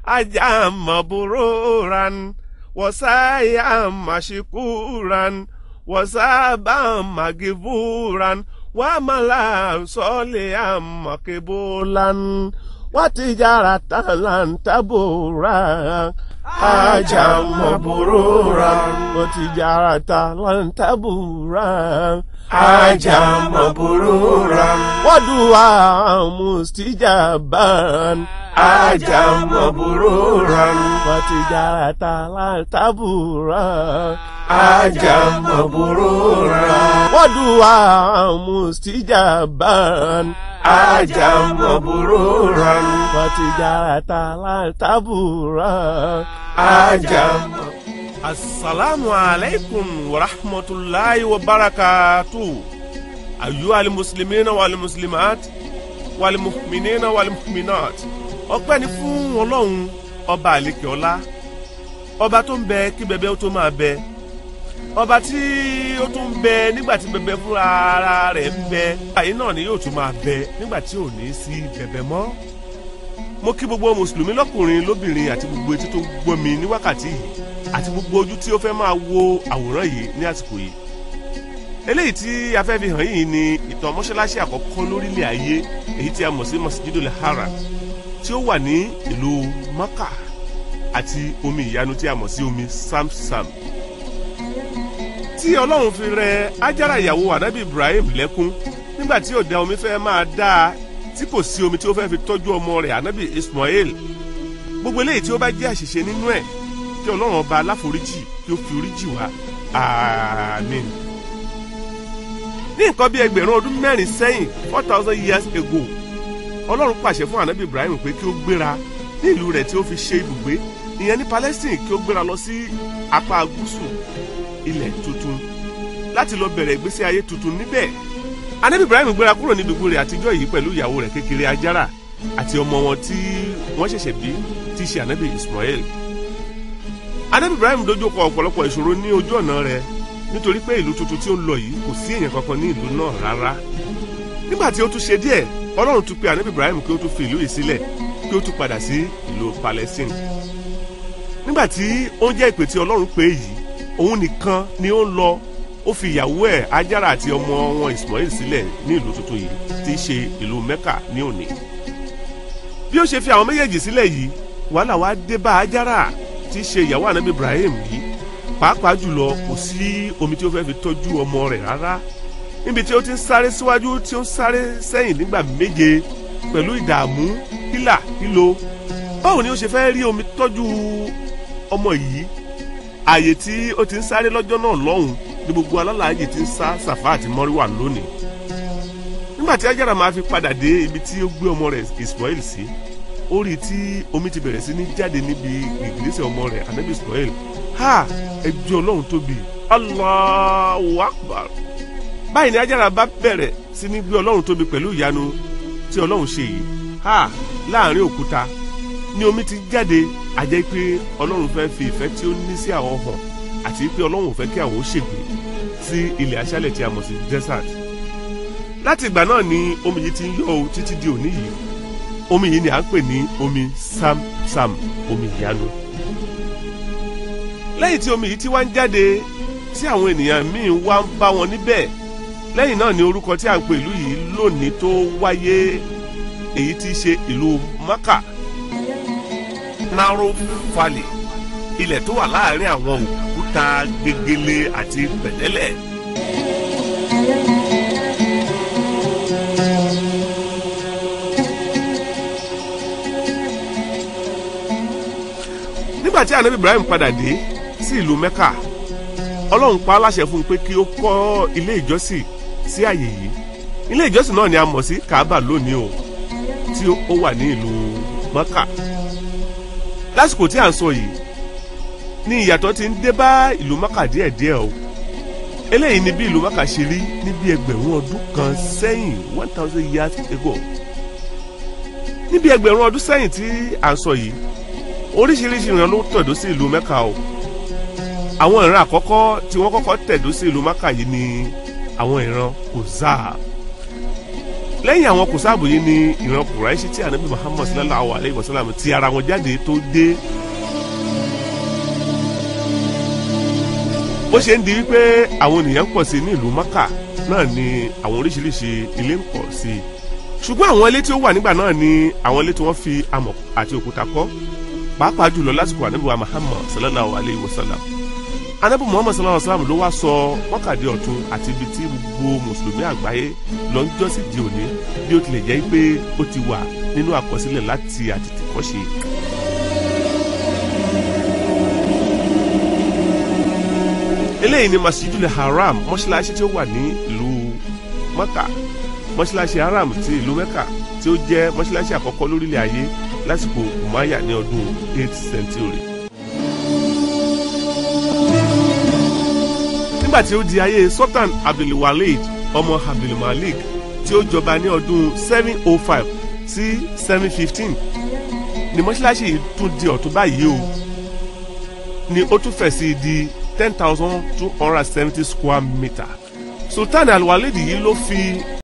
ajá mọ̀búrúran wọ́sáyà màṣíkúran wọ́sábà màgìbúran wàmàlà sọ́lẹ̀ àmọ̀kébólán wàtìjára tàlàntàbúran ajá mọ̀búrúran wàtìjára tàlàntàbúran ajá mọ̀búrúran wàdùwà mustijaban ajá mọ̀búrúran wàtìjára tàlàntàbúran ajá mọ̀búrúran wàdùwà mustijaban ajá mọ̀búrúran wàtìjára tàlàntàbúran. ajá mọ̀búrúran. Assalamu alaikum wa rahmatullahi wa barakatuh. Ayyuha al-muslimina wal muslimat wal mu'minina wal mu'minat. Ọpẹ́ ni fún Ọlọ́run ọba àlekè ọlá. Ọba tó ń bẹ kí bẹbẹ ó tó máa bẹ. Ọba tí ó tún ń bẹ nígbà tí bẹbẹ fúnra ara rẹ̀ ń bẹ. Àyè náà ni yóò tún máa bẹ nígbà tí ò ní sí bẹbẹ mọ́. Mo kí gbogbo mùsùlùmí lọ́kùnrin lóbìnrin àti gbogbo etí tó ń gbọ́ mi ní wákàtí yìí àti gbogbo ojú tí ó fẹ́ máa wo àwòrán yìí ní àsìkò yìí eléyìí tí a fẹ́ fi hàn yìí ni ìtàn mọ́ṣáláṣí àkọ́kọ́ lórílẹ̀ ayé èyí tí a mọ̀ sí masjidul haram tí ó wà ní ìlú maka àti omi ìyanu tí a mọ̀ sí omi samsam tí ọlọ́run fi rẹ ájára ìyàwó anabi ibrahim lẹ́kún nígbà tí òde omi fẹ́ máa dá a tí kò sí omi tí ó fẹ́ fi tọ́jú ọmọ rẹ̀ anabi ismail gbogbo eléyìí tí ó bá jẹ́ àṣìṣe nínú ẹ̀ kí ọlọ́run ọba aláforíjì kí ó fi oríjì wá àmín. ní nǹkan bí ẹgbẹ̀rún ọdún mẹ́rin sẹ́yìn four thousand years ago ọlọ́run pàṣẹ fún anabi ibrahim pé kí ó gbéra ní ìlú rẹ̀ tí ó fi ṣe ibùgbé ìyẹn ní palestine kí ó gbéra lọ sí apá gúúsù ilẹ̀ tuntun láti lọ bẹ̀rẹ̀ ìgbésí ayé tuntun níbẹ̀ anabi ibrahim gbéra kúrò ní ibùgbé rẹ̀ àtijọ́ yìí pẹ̀lú ìyàwó rẹ̀ kékeré ajara àti ọmọ wọn tí wọ́n ṣẹ̀ṣẹ̀ bí tí í ṣe anabi ismael anabi ibrahim dojú kọ ọ̀pọ̀lọpọ̀ ìṣòro ní ojú ọ̀nà rẹ̀ nítorí pé ìlú tuntun tí ó ń lọ yìí kò sí èèyàn kankan ní ìlú náà rárá nígbà tí ó tún ṣe díẹ̀ ọlọ́run tún pe anabi ibrahim kí ó tún fi ìlú yìí sílẹ̀ kí ó tún padà sí ìlú palestine nígbà tí ó ń jẹ́ ìpè tí ọlọ́run pè yìí òun nìkan ni ó ń lọ ó fi ìyàwó ẹ̀ ajara àti ọmọ wọn ismail sílẹ̀ ní ìlú tuntun yìí tí í ṣe ìlú mecca ní òní bí ó ṣe fi àwọn méjèèjì sílẹ̀ yìí wàhálà wá dé bá ajara tí í ṣe ìyàwó ànábì ibrahim yìí pàápàá jùlọ kò sí omi tí ó fẹ́ fi tọ́jú ọmọ rẹ̀ rárá níbi tí ó ti ń sáré síwájú tí ó ń sáré sẹ́yìn nígbà méje pẹ̀lú ìdààmú hílà hílo báwo ni ó ṣe fẹ́ rí omi tọ́jú ọmọ yìí ààyè tí ó ti ń sáré lọ́jọ́ náà lọ́hùn ní gbogbo alálàájì ti ń sá sàfà àti mọ́ríwà lónìí nígbà tí ajára máa fi padà dé ibi tí ó gbé ọmọ rẹ̀ ismail sí ó rí i tí omi ti bẹ̀rẹ̀ sí ní jáde níbi ìgbésẹ̀ ọmọ rẹ̀ anabi ismail ha ẹjọ́ ọlọ́run tóbi allahu akbar báyìí ni ajára bá bẹ̀rẹ̀ sí ní gbé ọlọ́run tóbi pẹ̀lú ìyanu tí ọlọ́run ṣe yìí ha láàrin òkúta ni omi ti jáde àjẹ́ pé ọlọ́run fẹ́ fi ìfẹ́ tí ó ní sí àwọn hàn àti pé ọlọ́run ò fẹ́ kí àwọn ó ṣègbè sí ilẹ̀ aṣálẹ̀ tí a mọ̀ sí desert láti ìgbà náà ni omi yìí ti ń yọ o títí di òní yìí omi yìí ni à ń pè ní omi samsam omi ìyanu lẹ́yìn tí omi yìí ti wá ń jáde tí àwọn ènìyàn míì wá ń bá wọn níbẹ̀ lẹ́yìn náà ni orúkọ tí à ń pè ìlú yìí lónìí tó wáyé èyí tí í ṣe ìlú maka naro valley ilẹ̀ tó wà láàrin àwọn òkúta gegele àti pẹ̀tẹ́lẹ̀. nígbà tí anabi ibrahim padà dé sí ìlú mecca ọlọ́run pa á láṣẹ fún un pé kí ó kọ́ ilé ìjọsìn sí àyè yìí ilé ìjọsìn náà ni a mọ̀ sí kaaba lónìí o tí ó wà ní ìlú mecca lásìkò tí à ń sọ yìí ní ìyàtọ̀ ti ń dé bá ìlú mecca díẹ̀díẹ̀ o eléyìí ni bí ìlú mecca ṣe rí ní bí ẹgbẹ̀rún ọdún kan sẹ́yìn one thousand years ago níbi ẹgbẹ̀rún ọdún sẹ́yìn tí à ń sọ yìí oríṣiríṣi ìran ló tẹ̀dó sí ìlú mẹ́ka o àwọn ìran àkọ́kọ́ tí wọ́n kọ́kọ́ tẹ̀dó sí ìlú mẹ́ka yìí ni àwọn ìran Kuzaa lẹ́yìn àwọn kùsàbù yìí ni ìran kùráìṣì tí ànábì muhammad sallallahu alayhi wa sallam ti ara wọn jáde tó dé. bó ṣe ń di wípé àwọn ènìyàn ń pọ̀ sí ní ìlú maka náà ni àwọn oríṣiríṣi ilé ń pọ̀ sí i ṣùgbọ́n àwọn ilé tí ó wà nígbà náà ni àwọn ilé tí wọ́n fi amọ̀ àti òkúta kọ́ pàápàá jùlọ lásìkò ànábì wa muhammad sallallahu alayhi wa sallam anabi muhammad sallallahu alaihi wa sallam ló wá sọ wákàtí ọ̀tun àti ibi tí gbogbo mùsùlùmí àgbáyé lọ ń jọ́sìn di òní bí ó tilẹ̀ jẹ́ pé ó ti wà nínú àkọsílẹ̀ láti àtètèkọ́ṣe. eléyìí ni masjidul haram mọ́ṣáláṣí tí ó wà ní ìlú mẹ́kà mọ́ṣáláṣí haram ti ìlú mẹ́kà tí ó jẹ́ mọ́ṣáláṣí àkọ́kọ́ lórílẹ̀ ayé lásìkò umaya ní ọdún 8th century. nígbà tí ó di ayé sultan abdulwaleed ọmọ abdulmalik tí ó jọba ní ọdún 705 sí 715 ni mọ́ṣáláṣí yìí tún di ọ̀tún báyìí o ni ó tún fẹ̀ sí di ten thousand two hundred seventy square meter sultan alwaleed yìí ló fi